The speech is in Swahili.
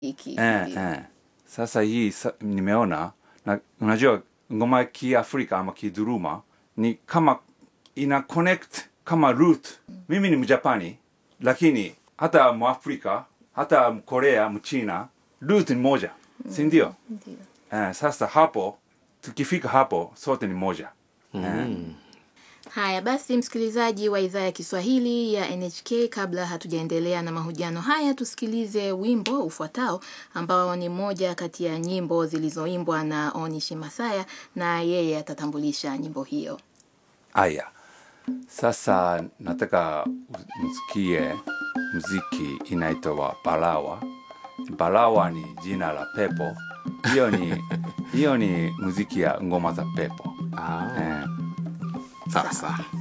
hiki eh, ndio. eh. Sasa hii sa, nimeona na unajua ngoma ya Kiafrika ama Kiduruma ni kama ina connect kama root. Mimi ni Mjapani lakini hata Mwafrika hata Mkorea, Mchina root ni moja, si ndio? Ndio. Eh, sasa hapo tukifika hapo sote ni moja. Eh, Haya basi, msikilizaji wa idhaa ya Kiswahili ya NHK, kabla hatujaendelea na mahojiano haya, tusikilize wimbo ufuatao ambao ni moja kati ya nyimbo zilizoimbwa na Onishi Masaya, na yeye atatambulisha nyimbo hiyo. Aya, sasa nataka msikie muziki inaitwa Balawa. Balawa ni jina la pepo. Hiyo ni hiyo ni muziki ya ngoma za pepo. Ah, Eh, sawa sawa.